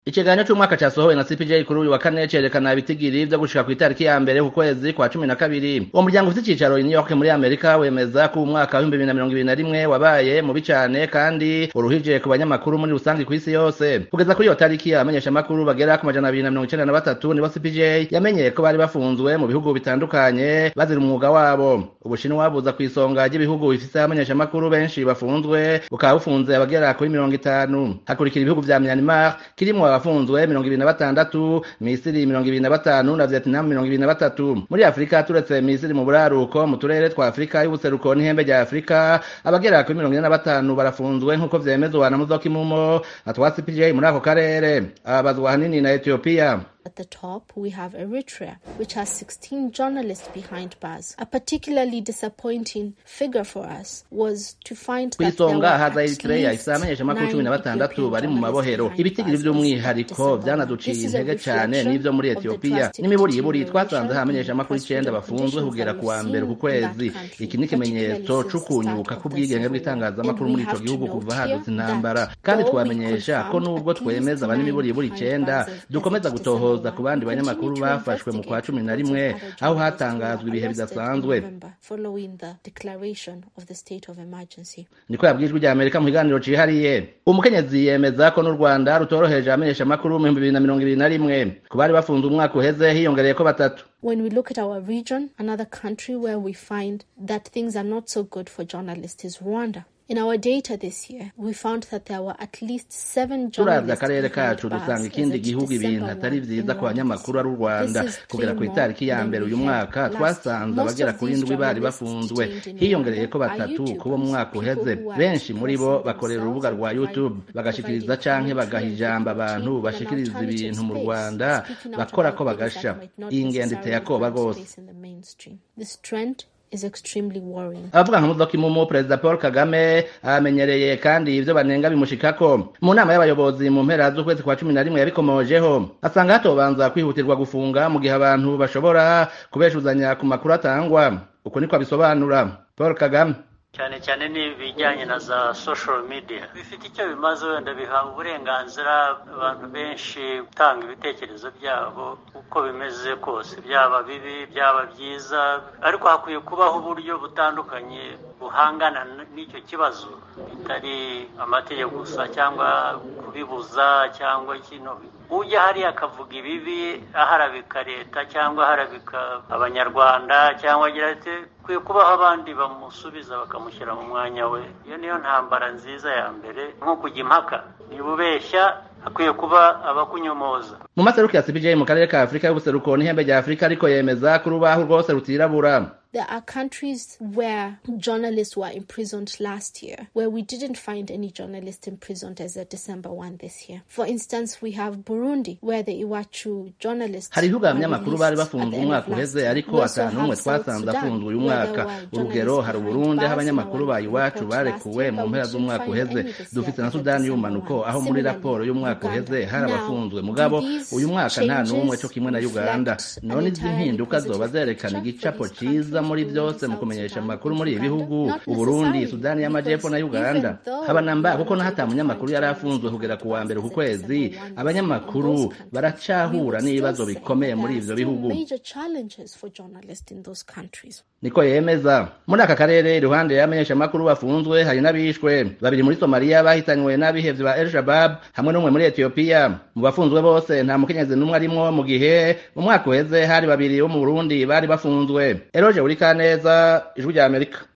ikiganiro c'umwaka casohowe na CPJ kuri uyu wa kane cerekana ibitigiri vyo gushika kw'itariki ya mbere ku kwezi kwa cumi na kabiri uwo muryango ufite icicaro i New York muri Amerika wemeza ko umwaka w'ibihumbi bibiri na mirongo ibiri na rimwe wabaye mubi cane kandi uruhije ku banyamakuru muri rusange kw'isi yose kugeza kuri iyo tariki abamenyeshamakuru bagera ku majana abiri na mirongo icenda na batatu nibo CPJ yamenyeye ko bari bafunzwe mu bihugu bitandukanye bazira umwuga wabo ubushinwa buza kw'isonga ry'ibihugu bifise abamenyeshamakuru benshi bafunzwe bukaba bufunze abagera kuri mirongo itanu hakurikira ibihugu vya Myanmar kirimwo abafunzwe mirongo ibiri na batandatu misiri mirongo ibiri na batanu na vietnam mirongo ibiri na batatu muri afurika turetse misiri mu buraruko mu turere twa afurika y'ubuseruko n'ihembe rya afurika abagera kuri mirongo ine na batanu barafunzwe nk'uko vyemezwa na muzoka imumo atwa cpj muri ako karere ababazwa hanini na etiyopiya At the top, we have Eritrea, which has 16 journalists behind bars. A particularly disappointing figure for us was to find that there kw'isonga were haza at eritreya least ifise abamenyeshamakuru cumi nine na batandatu Ethiopian bari mu mabohero journalists ibitigiri behind bars vy'umwihariko as of December. vyanaduciye This is a intege cane reflection n'ivyo muri of the etiyopiya drastic n'imiburiburi deterioration twasanze ha abamenyeshamakuru in icenda press freedom bafunzwe conditions kugera that ku wa we've mbere ku seen in kwezi that country, iki ni ikimenyetso particularly since the c'ukunyuka start of k'ubwigenge the civil war. bw'itangazamakuru And muri we ico have gihugu to kuva note hadutse here intambara that kandi though we twamenyesha ko confirmed nubwo at least twemeza nine abanimiburiburi behind icenda bars as dukomeza of gutohoza December ku bandi one. We banyamakuru continue to bafashwe mu kwa investigate cumi na reports of rimwe other aho journalists who were hatangazwa ibihe arrested in bidasanzwe November following the declaration of the state of emergency. niko yabwijwe rya amerika mu kiganiro cihariye umukenyezi yemeza ko n'u rwanda rutoroheje abamenyeshamakuru mu bihumbi bibiri na mirongo ibiri na rimwe ku bari bafunze umwaka uheze hiyongereyeko batatu When we look at our region, another country where we find that things are not so good for journalists is Rwanda. In our data this year, we found that there were at least seven turavye journalists akarere behind kacu bars dusanga as ikindi of gihugu ibintu December atari 1 vyiza in ku banyamakuru ari u Rwanda. rwanda This is kugera ku three itariki ya more mbere than uyu we had mwaka last twasanze year. abagera Most kuri of these indwi bari journalists bafunzwe detained in hiyongereyeko Rwanda are batatu kubo mu YouTubers, mwaka people uheze who are benshi muri bo expressing bakorera themselves urubuga rwa and youtube providing bagashikiriza canke bagaha commentary ijambo and abantu promoting an bashikiriza alternative ibintu mu space, rwanda speaking out bakora about ko things bagasha that might not iyi ngendo iteye necessarily akoba find rwose space in the mainstream. This trend is extremely worrying. abavuga nka muzoka imumu perezida paul kagame amenyereye kandi ivyo banenga bimushikako mu nama y'abayobozi mu mpera z'ukwezi kwa cumi na rimwe yabikomojeho asanga hatobanza kwihutirwa gufunga mu gihe abantu bashobora kubeshuzanya ku makuru atangwa uko niko abisobanura paul kagame cyane cyane n'ibijyanye na za social media bifite icyo bimaze wenda biha uburenganzira abantu benshi gutanga ibitekerezo byabo uko bimeze kose byaba bibi byaba byiza ariko hakwiye kubaho uburyo butandukanye buhangana n'icyo kibazo bitari amategeko gusa cyangwa kubibuza cyangwa kino ujya hariya akavuga ibibi aharabika leta cyangwa aharabika abanyarwanda cyangwa agira ati kwiye kubaho abandi bamusubiza bakamushyira mu mwanya we iyo niyo ntambara nziza ya mbere nko kujya impaka niba ubeshya hakwiye kuba abakunyomoza mu maseruko ya cpj mu karere ka afurika y'ubuseruko n'ihembe rya afurika ariko yemeza ko urubaho rwose rutirabura There are countries where journalists were imprisoned last year, where we didn't find any journalists imprisoned as of December 1 this year. For instance, we have Burundi, where the Iwachu journalists hari ibihugu were abanyamakuru bari released at bafunzwe the end umwaka of last uheze year. ariko We also ata n'umwe have South twasanze Sudan, afunzwe uyu where mwaka there were urugero journalists hari behind uburundi aho bars in abanyamakuru our ba iwacu report barekuwe last mu year, mpera but we z'umwaka didn't find uheze any this dufite year na as of sudani December y'umanuko 1. aho muri Similarly, raporo y'umwaka Uganda. uheze hari Now, abafunzwe do mugabo these uyu mwaka nta n'umwe changes cyo kimwe na uganda reflect none an izi entirely mpinduka zoba positive zerekana picture igicapo for these ciza countries, muri Burundi, byose mu South kumenyesha Sudan, amakuru and muri ibi Uganda? bihugu Not uburundi necessarily, sudani y'amajepfo na because uganda even though haba we namba were kuko not n'ahata able to munyamakuru find yari journalists afunzwe behind kugera ku wa bars mbere ku as of kwezi December 1 this year in abanyamakuru those countries. We baracahura would n'ibibazo still say bikomeye that muri there ivyo are still bihugu major challenges for journalists in those countries. niko yemeza muri aka karere iruhande y'abamenyeshamakuru bafunzwe hari n'abishwe babiri muri somaliya bahitanywe n'abihevyi ba el shabab hamwe n'umwe muri etiyopiya mu bafunzwe bose nta mukenyezi n'umwe arimwo mu gihe mu mwaka uheze hari babiri bo mu burundi bari bafunzwe eroje urikaneza ijwi rya amerika